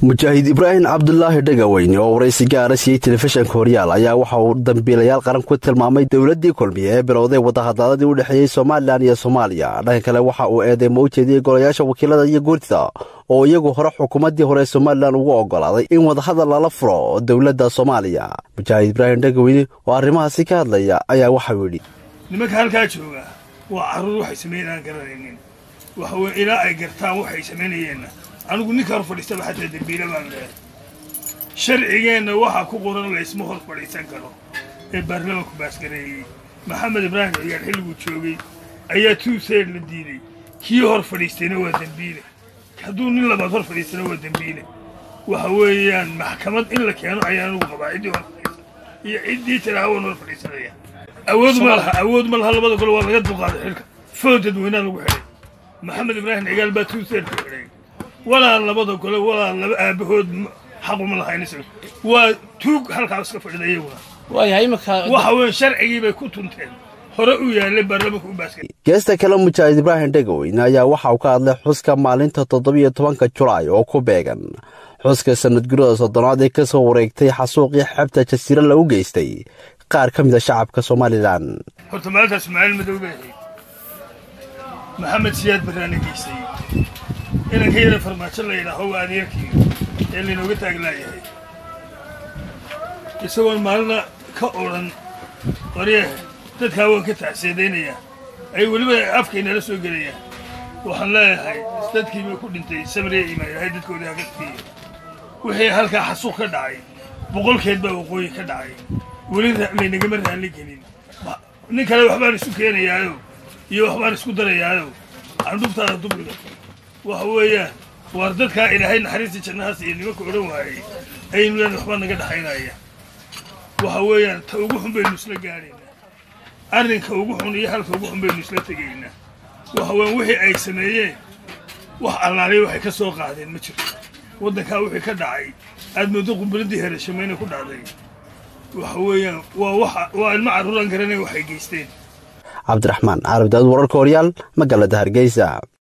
mujaahid ibraahim cabdulaahi dhagaweyne oo waraysi gaara siiyey telefishanka horyaal ayaa waxa uu dambiilayaal qaran ku tilmaamay dowladdii kulmiye ee bilowday wadahadaaladii u dhexeeyey somalilan iyo soomaaliya dhanka kale waxa uu eedeymo u jeediyey golayaasha wakiilada iyo guurtida oo iyagu hore xukuumaddii hore somalilan ugu oggolaaday in wadahadal lala furo dowladda soomaaliya mujaahid ibraahim dhagaweyne oo arrimahaasi ka hadlaya ayaa waxauu yidhi nimanka halkaa jooga waa carruur waxay samayn aan garanaynin waxa weye ilaa ay gartaan waxay samaynayeenna anigu ninka hor fadhiistaba xataa dembiila baan leehay sharcigeenna waxaa ku qoran laysma hor fadhiisan karo ee baarlamaanku baasgareeyey maxamed ibraahim ciyaar xilliguu joogay ayaa tuuseed la diiday kii hor fadhiistayna waa dembiile hadduu nin labaad hor fadhiistana waa dembiile waxa weeyaan maxkamad in la keeno ayaa anugu qabaa ciddii hor fadhiisan iyo ciddii tilaawan hor fadhiisanaya awood ma laha awood ma laha labada gole waa laga dulqaaday xilka food dadweynaa lagu xidhay maxamed ibraahim cigaal baa tuuseed ku xidhay walaa labada gole walaa laba aabahood xaquma lahayn waa tuug halkaa iska fadhida iyaguna waxa weeye sharcigii bay ku tunteen hore u yaallay baarlamaanka u baaskay geesta kale mujaahid ibraahim dhegaweyne ayaa waxa uu ka hadlay xuska maalinta toddobiyo tobanka julaay oo ku beegan xuska sanadgurada soddonaad ee ka soo wareegtay xasuuqii xebta jasiiro lagu geystay qaar ka mid a shacabka somalilan horta maalintaas maalin madow bay ahayd maxamed siyaad barraana geystay inanka yara farmaajo la yidhaaho waa adeerkii ee laynooga taaglaayahay isagoon maalina ka odhan qorye dadkaa waan ka tacseedaynayaa ay weliba afkaynala soo gelayaan waxaan leeyahay dadkiibay ku dhintay samriya imaan ilahay dadkoodii haka siiya wixii halkaa xasuuq ka dhacay boqolkeed baa waqooyi ka dhacay weli laynagama raalli gelin nin kale waxbaan isu keenayaayo iyo waxbaan isku darayaayo candhubtaada dubriga waxa weeyaan waar dadkaa ilaahay naxariista jannahaas iyo nimanka odhan waayey ayaynu leen waxbaa naga dhaxaynaya waxa weeyaan ta ugu xun baynu isla gaadhaynaa arrinka ugu xun iyo halka ugu xun baynu isla tegaynaa waxa weeyaan wixii ay sameeyeen wax allaaliya waxay ka soo qaadeen ma jirto waddankaa wixii ka dhacay aad moodo qumbuladii herashamayna ku dhacday waxa weeyaan waa waxa waa ilmo carruuraan garanay waxay geysteen cabdiraxmaan carab daawud wararka horyaal magaalada hargeysa